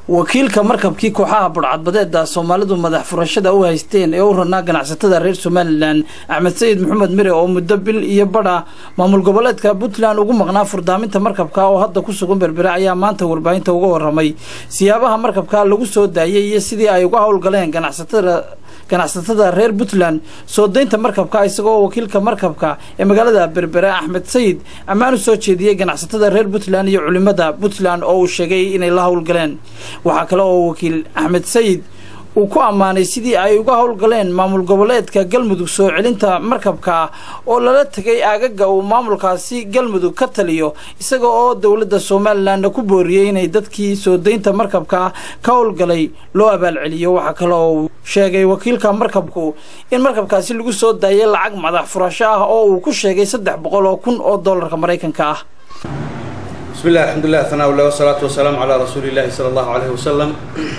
wakiilka markabkii kooxaha budhcadbadeeda soomaalidu madax furashada u haysteen ee u ranaa ganacsatada reer somalilan axmed sayid maxamed mire oo muddo bil iyo badha maamul goboleedka puntland ugu maqnaa furdaaminta markabka oo hadda ku sugan berbere ayaa maanta warbaahinta uga waramay siyaabaha markabka lagu soo daayay iyo sidii ay uga howlgaleen ganacsatada ganacsatada reer puntland soo daynta markabka isagoo wakiilka markabka ee magaalada berbere axmed sayid ammaan u soo jeediyey ganacsatada reer puntland iyo culimada puntland oo uu sheegay inay la howlgaleen waxaa kale oo wakiil axmed sayid uu ku ammaanay sidii ay uga howlgaleen maamul goboleedka galmudug soo celinta markabka oo lala tegay aagaga uu maamulkaasi galmudug ka taliyo isaga oo dowladda somalilanna ku booriyey inay dadkii soo daynta markabka ka howlgalay loo abaalceliyo waxaa kale oo uu sheegay wakiilka markabku in markabkaasi lagu soo daayay lacag madax furasho ah oo uu ku sheegay saddex boqol oo kun oo dollarka maraykanka ah bismi illah alxamdulilah hanaa ulah wasalaatu wasalaamu calaa rasuuli illahi sala allahu alayhi wasalam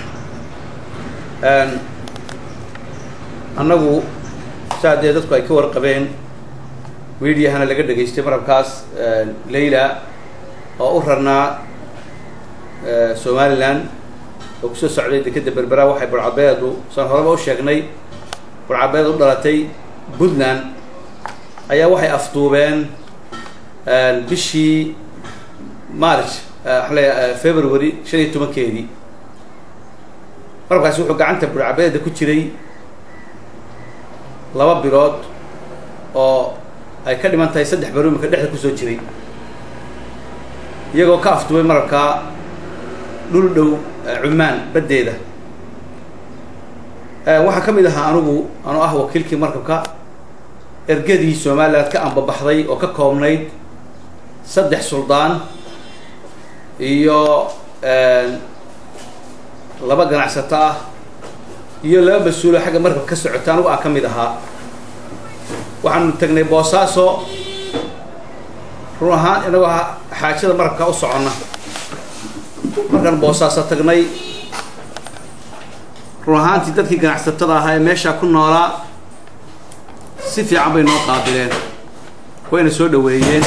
annagu saa dee dadku ay ka warqabeen mediahana laga dhegaystay marabkaas layla oo u rarnaa somalilan oo kusoo socday dekeda berbera waxay burcabeedu saan horeba u sheegnay burcabeed u dhalatay puntland ayaa waxay afduubeen bishii march waxaan leeya february shan iyo tobankeedii marabkaasi wuxuu gacanta burcabeeda ku jiray laba bilood oo ay ka dhiman tahay saddex baroomika dhexda kusoo jiray iyagoo ka afduubay marabkaa dhul dhow cumaan baddeeda waxaa ka mid ahaa anugu anu ah wakiilkii markabka ergadii somaliland ka ambabaxday oo ka koobnayd saddex suldaan iyo laba ganacsato ah iyo laba mas-uulo xagga markab ka socota anugu aan ka mid ahaa waxaanu tagnay boosaaso run ahaan inagoo xaajada markabka u soconna markaan boosaaso tagnay run ahaantii dadkii ganacsatada ahaa ee meeshaa ku noolaa si fiican bay noo qaabileen wayna soo dhaweeyeen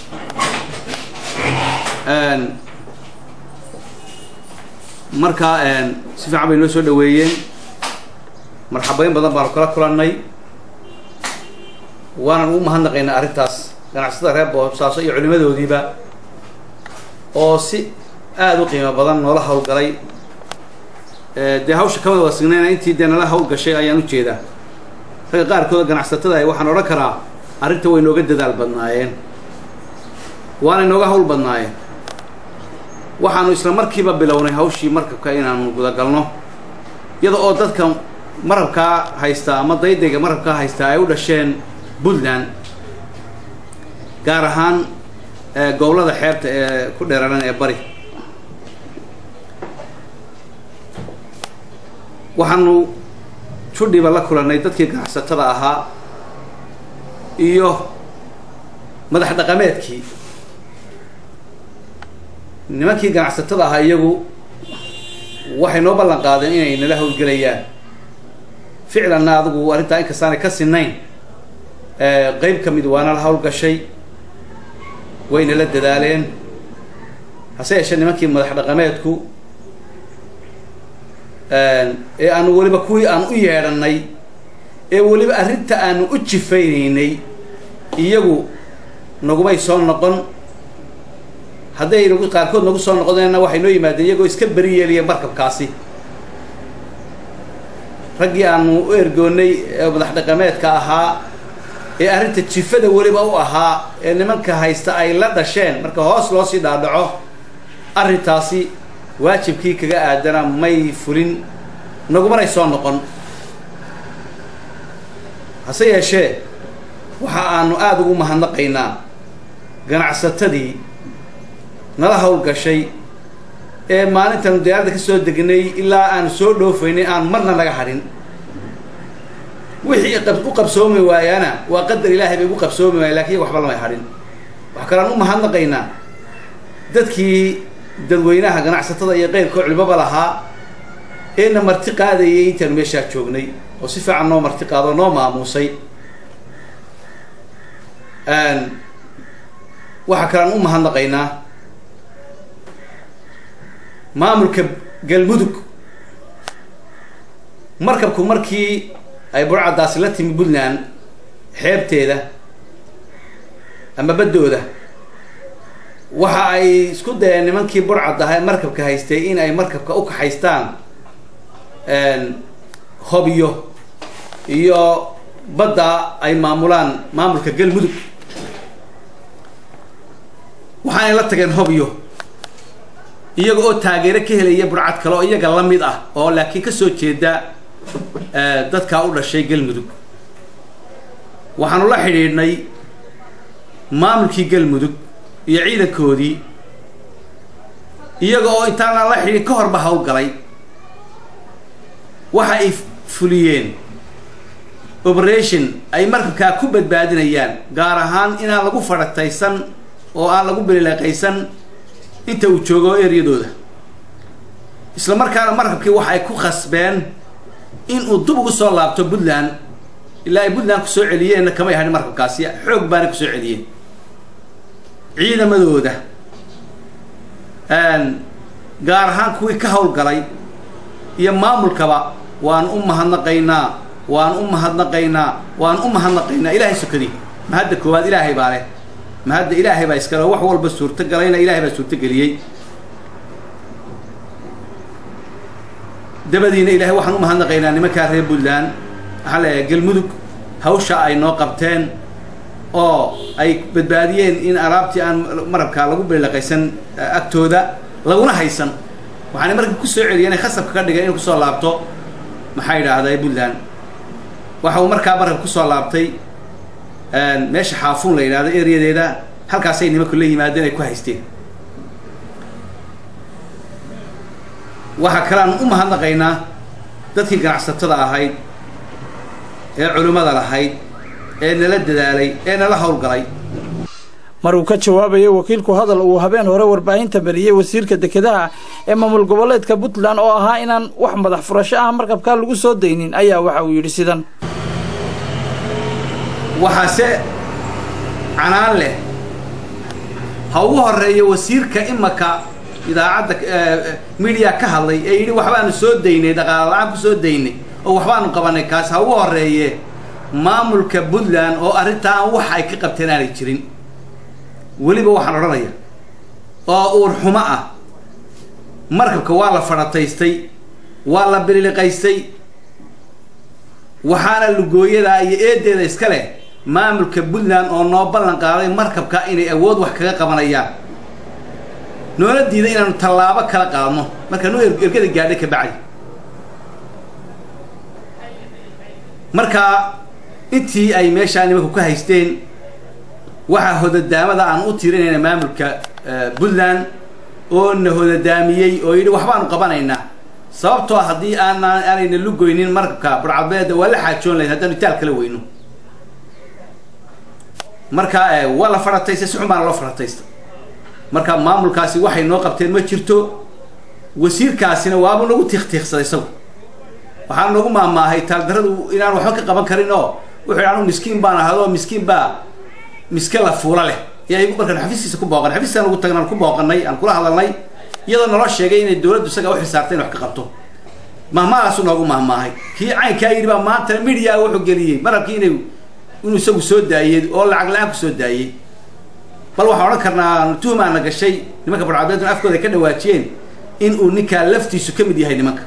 markaa si fiican bay noo soo dhaweeyeen marxabayn badan baanu kala kulannay waanan ugu mahadnaqaynaa arrintaas ganacsatada reer boosaaso iyo culimadoodiiba oo si aada u qiimo badan noola hawlgalay dee hawsha kama wada signayna intii dee nala hawlgashay ayaan u jeedaa ragga qaarkooda ganacsatada ah waxaan odhan karaa arrinta way nooga dadaal badnaayeen waana nooga hawl badnaayeen waxaanu isla markiiba bilownay hawshii markabka inaanu gudagalno iyada oo dadka marabkaa haystaa ama daydayga marabkaa haystaa ay u dhasheen puntland gaar ahaan gobollada xeebta ee ku dheeraran ee bari waxaanu judhiba la kulannay dadkii ganacsatada ahaa iyo madax dhaqameedkii nimankii ganacsatada ahaa iyagu waxay noo ballan qaadeen inay nala hawlgelayaan ficlanna adigu arrintaa inkastaanay ka sinayn qeyb ka mid waana la hawlgashay wayna la dadaaleen hase yeeshee nimankii madax dhaqameedku ee aanu weliba kuwii aan u yeedhanay ee weliba arrinta aanu u jifaynaynay iyagu nagumay soo noqon hadday nagu qaarkood nagu soo noqdeenna waxay noo yimaadeen iyagoo iska beri yeeliya markabkaasi raggii aanu u ergoonnay ee madax dhaqameedka ahaa ee arrinta jifada weliba u ahaa ee nimanka haysta ay la dhasheen marka hoos loo sii dhaadhaco arrintaasi waajibkii kaga aadana may fulin nagumanay soo noqon hase yeeshee waxa aanu aada ugu mahadnaqaynaa ganacsatadii nala hawlgashay ee maalintaanu diyaaradda ka soo degnay ilaa aanu soo dhoofaynay aan marna naga hadhin wixii u qabsoomi waayaana waa qadar ilaahay bay ugu qabsoomi waaya lakin iyaga waxba lamay hadhin waxa kalean u mahadnaqaynaa dadkii dadweynaha ganacsatada iyo qeyrkoo culimaba lahaa eena marti qaadayay intaanu meeshaa joognay oo si fiican noo marti qaado noo maamuusay waxaa kalean u mahadnaqaynaa maamulka galmudug markabku markii ay burcaddaasi la timi puntland xeebteeda ama baddooda waxa ay isku dayeen nimankii burcaddaha markabka haystay in ay markabka u kaxaystaan hobyo iyo badda ay maamulaan maamulka galmudug waxaanay la tageen hobyo iyaga oo taageero ka helaya burcad kale oo iyaga la mid ah oo laakiin kasoo jeeda dadkaa u dhashay galmudug waxaanu la xidhiidhnay maamulkii galmudug iyo ciidankoodii iyaga oo intaanaan la xidhiidhin ka horba hawlgalay waxa ay fuliyeen operation ay markabkaa ku badbaadinayaan gaar ahaan inaan lagu fadhataysan oo aan lagu belileeqaysan inta uu joogo eryadooda isla markaana markabkii waxa ay ku khasbeen in uu dub ugu soo laabto puntland ilaa ay puntland kusoo celiyeenna kamay hadhin markabkaasi xoog baana kusoo celiyeen ciidamadooda gaar ahaan kuwii ka hawlgalay iyo maamulkaba waan u mahadnaqaynaa waan u mahadnaqaynaa waan u mahadnaqaynaa ilaahay sokadii mahadda koowaad ilaahay baa leh mahadda ilaahay baa iskale wax walba suurto galayna ilaahay baa suurto geliyey dabadiina ilahay waxaan u mahadnaqaynaa nimankaa reer puntland waxaan leeyahay galmudug hawsha ay noo qabteen oo ay badbaadiyeen in alaabtii aan marabkaa lagu belileqaysan agtooda laguna haysan waxaanay markii kusoo celiyeen inay khasabka ka dhigeen inuu kusoo laabto maxaa yidhaahday puntland waxa uu markaa markab kusoo laabtay meesha xaafuun la yidhahdo eryadeeda halkaasay nimanku la yimaadeen ay ku haysteen waxaa kale aan u mahadnaqaynaa dadkii ganacsatada ahayd ee culimmada lahayd ee nala dadaalay ee nala howlgalay mar uu ka jawaabayay wakiilku hadal uu habeen hore warbaahinta mariyey wasiirka dekedaha ee maamul goboleedka puntland oo ahaa inaan wax madax furasho ah markabkaa lagu soo daynin ayaa waxa uu yidhi sidan waxaase canaan leh ha ugu horeeya wasiirka imaka idaacadda media ka hadlay ee yidhi waxbaanu soo daynay dhaqaala la-aan ku soo daynay oo waxbaanu qabanay kaas ha ugu horeeye maamulka puntland oo arrintaa aan wax ay ka qabteen aanay jirin weliba waxaan odhanaya oo uur xumo ah markabka waa la fadhataystay waa la bililiqaystay waxaana lugooyadaa iyo eedeeda iska leh maamulka puntland oo noo ballan qaaday markabka inay awood wax kaga qabanayaan noola diida inaanu tallaabo kala qaadno markaanu ergada gaadhay ka bacdi markaa intii ay meeshaa nimanku ka haysteen waxaa hodadaamada aan u tirinayna maamulka puntland oo na hodadaamiyey oo yidhi waxbaanu qabanaynaa sababtoo haddii aanaan aanayna lugoynin markabka burcadbeeda waa la xaajoon lahayd haddaanu itaal kala weyno marka waa la fadhataystay si xun baana loo fadhataysta marka maamulkaasi waxay noo qabteen ma jirto wasiirkaasina waabuu nagu tiiqtiiqsaday isagu waxaanu nagu maahmaahay taaldaradu inaan waxba ka qaban karin oo wuxuu yidhi anu miskiin baan ahado miskiin baa miske la fuula leh iyo markaan xafiiskiisa ku booqan xafiiskaan ugu tagna aan ku booqanay aan kula hadalnay iyadoo naloo sheegay inay dawladdu isaga u xisaartay in wax ka qabto mahmaahaasu noogu mahmaahay kii caynkaa yidhi baa maanta media wuxuu geliyey marabkii inay inuu isagu soo daayey oo lacag la-aan ku soo daayey bal waxaan odhan karnaa tuhmaana gashay nimanka barcadbeedun afkooda ay ka dhawaajiyeen in uu ninkaa laftiisu ka mid yahay nimanka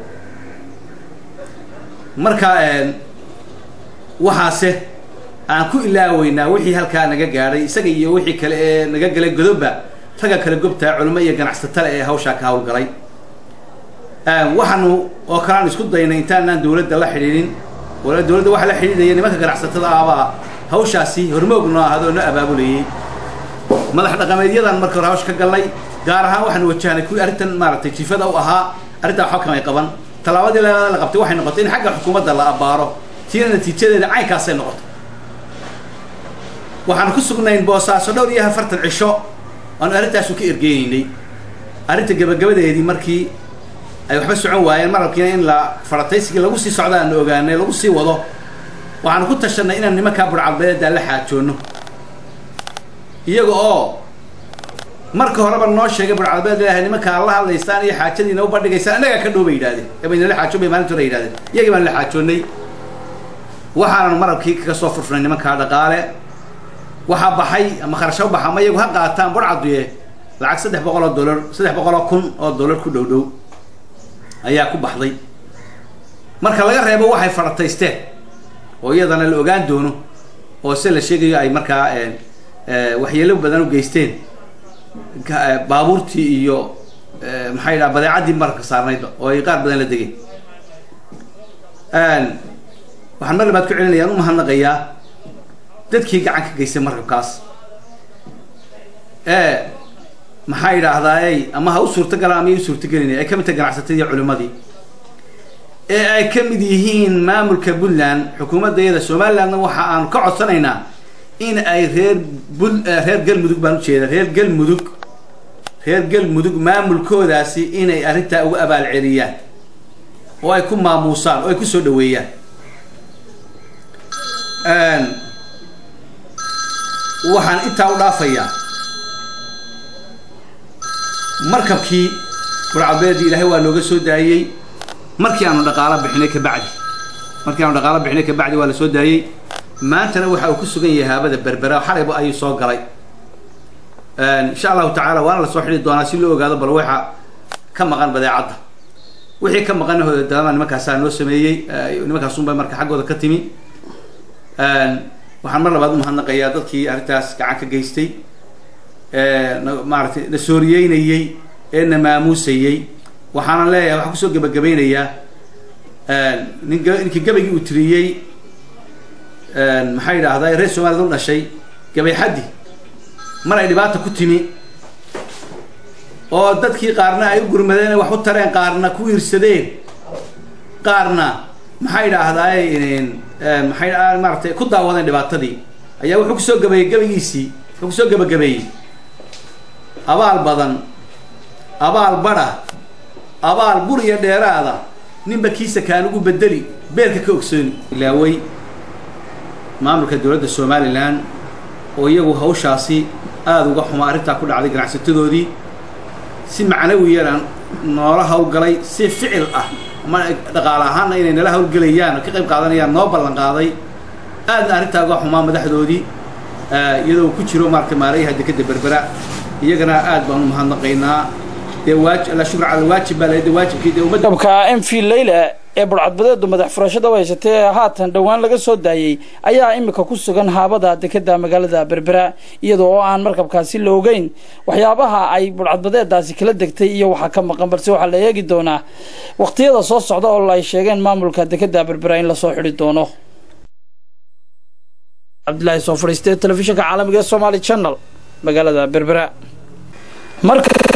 marka waxaase aan ku ilaaweynaa wixii halkaa naga gaadhay isaga iyo wixii kale ee naga galay godoba ragga kale gobtaa culimo iyo ganacsatale ee hawshaa ka hawlgalay waxaanu oo kale aan isku daynay intaanaan dawladda la xidhiidhin wala dawladda waxa la xidhiidhaya nimanka ganacsatada ahbaa hawshaasi hormoog noo ahado noo abaabulayay madax dhaqameedyadan marka hore hawsha ka galnay gaar ahaan waxaanu wajahnay kuwii arrintan maaragtay jifada u ahaa arrintaa waxba kamay qaban tallaabadii la qabtay waxay noqotay in xagga xukuumadda la abbaaro tiina natiijadeeda caynkaasay noqotay waxaanu ku sugnayn boosaaso dhowr iyo afartan cisho aanu arrintaasu ka ergeynaynay arrinta gabagabadeedii markii ay waxba socon waayeen marabkiina in la farataysigii lagu sii socda aanu ogaanay lagu sii wado waxaanu ku tashanay inaan nimankaa burcadbeedaa la xaajoonno iyaga oo marka horeba noo sheegay burcadbeed leeyahay nimanka aad la hadlaysaan iyo xaajadiina u bandhigaysaan innagaa ka dhow bay yidhahdeen ebaynala xaajoon bay maalinta hore yidhahdeen iyagii baan la xaajoonnay waxaananu marabkii kaga soo furfurnay nimankaa dhaqaale waxaa baxay ama kharasho baxa ama iyagu ha qaataan burcaduye lacag saddex boqol oo dollar saddex boqol oo kun oo dollar ku dhow dhow ayaa ku baxday marka laga reebo waxay farataysteen oo iyadana la ogaan doono oo se la sheegayo ay markaa waxyeelo badan u geysteen baabuurtii iyo maxay dhaha badeecaddii marka saarnaydba oo ay qaar badan la degeen waxaan mar labaad ku celinayaan u mahadnaqayaa dadkii gacan ka geystay markabkaas ee maxaa yidhaahdaaye ama ha u suurta galaan ama ya u suurtagelinaya ay ka mid tahay ganacsatadii culimmadii ee ay ka mid yihiin maamulka puntland xukuumadda iyada somalilandna waxa aanu ka codsanaynaa in ay reer bul reer galmudug baan ujeeda reer galmudug reer galmudug maamulkoodaasi inay arrintaa uga abaal celiyaan oo ay ku maamuusaan oo ay ku soo dhaweeyaan waxaan intaa u dhaafayaa markabkii burcadbeedii ilaahay waa nooga soo daayey markii aanu dhaqaalo bixinay kabacdi markii aanu dhaqaalo bixinay kabacdi waa la soo daayey maantana waxa uu ku sugan yahay haabada berbera xalayba ayuu soo galay insha allahu tacaala waana lasoo xidhi doonaa si loo ogaado bal waxa ka maqan badeecadda wixii ka maqan hoodama nimankaasaa noo sameeyey nimankaasunba marka xaggooda ka timi waxaan mar labaad umahadnaqayaa dadkii arrintaas gacan ka geystay maaratay na sooriyeynayey ee na maamuusayey waxaanan leeyahay waxaan kusoo gebagabaynayaa nin ninkii gabaygii uu tiriyey maxaa yidhaahdaa reer soomaaliyad u dhashay gabay xaddi mar ay dhibaata ku timi oo dadkii qaarna ay u gurmadeen wax u tareen qaarna ku iirsadeen qaarna maxaa yidhaahdaay maxay maaratay ku daawadeen dhibaatadii ayaa wuxuu kusoo gabeeyey gabaygiisii wuxuu kusoo gebagabeeyey abaal badan abaal badha abaal bur iyo dheeraada ninba kiisa kaan ugu bedeli beerka ka ogsooni ilaawey maamulka dowladda somalilan oo iyagu hawshaasi aada uga xuma arrintaa ku dhacday ganacsatadoodii si macnawiyana noola hawlgalay si ficil ah ama dhaqaale ahaanna inay nala hawlgelayaan oo ka qayb qaadanayaan noo ballan qaaday aadna arrintaa uga xumaa madaxdoodii iyadoo ku jiro maarata maalayaha dekeda berbera iyagana aad baan u mahadnaqaynaa dee waaj la shukr cala waajib baa lahayd waajibkii dee ummadda kabka m v leyla ee burcadbadeedu madax furashada u haysatay ee haatan dhowaan laga soo daayey ayaa imika ku sugan haabada dekeda magaalada berbera iyadoo oo aan markabkaasi la ogeyn waxyaabaha ay burcadbadeedaasi kala degtay iyo waxaa ka maqan balse waxaa la eegi doonaa waqtiyada soo socda oo ay sheegeen maamulka dekeda berbera in lasoo xidhi doono cabdilaahi soo fadhiistee telefishinka caalamiga ee somaali channel magaalada berbera marka